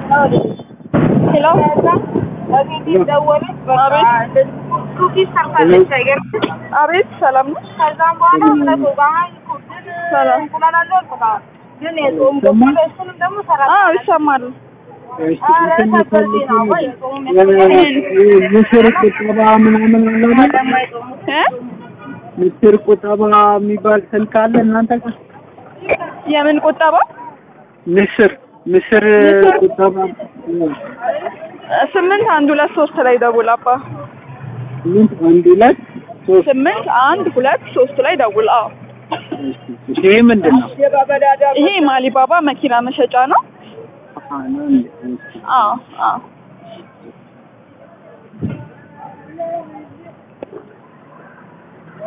ሄሎ አቤት ሰላም ነው ከዛም በኋላ እምነቱ ባህል ኩድን ሰላም እንቁላል አለው አልኩት። ግን የጾም በቆሎ እሱንም ደግሞ ሰራ አዎ ይሰማል ኧረ ሰበር ነው ወይ ጾም ምስር ቁጠባ ምናምን አለ አይደል? እ ምስር ቁጠባ የሚባል ስልክ አለ እናንተ ጋር? የምን ቁጠባ ምስር ምስር ምስር? ቁጠባ ስምንት አንድ ሁለት ሶስት ላይ ደውል አባ ስምንት አንድ ሁለት ሶስት ስምንት አንድ ሁለት ሶስት ላይ ደውል አዎ ይሄ ምንድን ነው? ይሄ ማሊባባ መኪና መሸጫ ነው አሃ፣ ነው እንዴ? አዎ አዎ